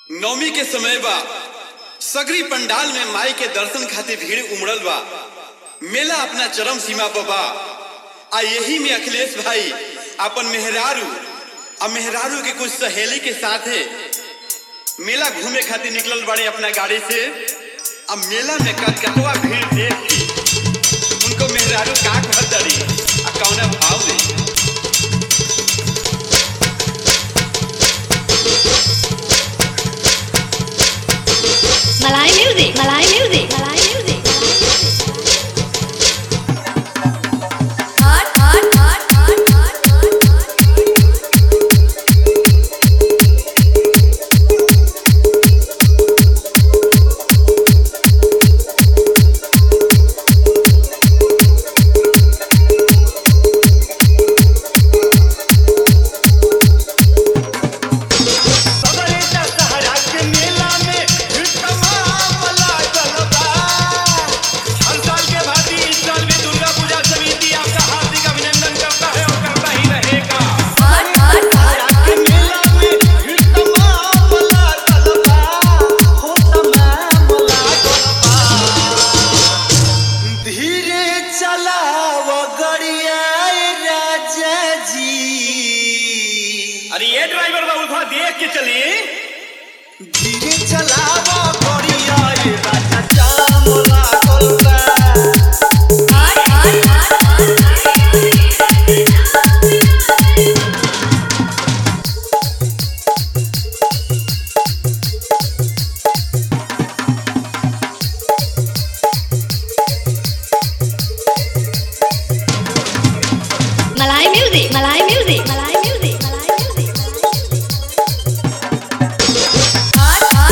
नवमी के समय बा सगरी पंडाल में माई के दर्शन खातिर भीड़ उमड़ल बा मेला अपना चरम सीमा पर बा आ यही में अखिलेश भाई अपन मेहरारू आ मेहरारू के कुछ सहेली के साथ है मेला घूमे खातिर निकलल बड़े अपना गाड़ी से अब मेला में कतकतवा भीड़ देख के उनको मेहरारू का कहत दरी आ कौना भाव में Malay music, Malay music, Malay music. Hot, hot, hot, hot, hot, hot, hot. सबरे दशहरा के मेला में तमाम लागल बा। हर साल के भांति इस साल भी दुर्गा पूजा समिति आपका हार्दिक अभिनंदन करता है और करता ही रहेगा Hot, hot, hot, दशहरा के मेला में तमाम लागल बा। हो तमाम लागल बा। धीरे चलाव गड़िया राजा जी अरे ये ड्राइवर बाबू थोड़ा देख के चली धीरे चलावा बढ़िया ये राजा जाम लागल बा hot, hot, hot, hot, hot. Malay music, Malay music, Malay music, Malay music. Hot, hot,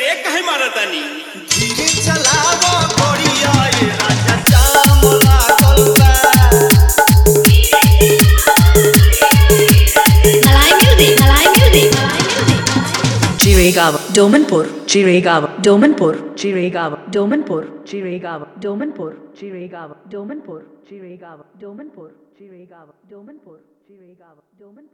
brake कहे मारतानी धीरे चलावो गोड़िया ये राजा जाम लागल बा Malay music. Malay music. Malay music. Jiregawa, Domanpur, Jiregawa, Domanpur, Jiregawa, Domanpur, Jiregawa, Domanpur, Jiregawa, Domanpur, Jiregawa, Domanpur, Jiregawa, Domanpur, Jiregawa, Domanpur.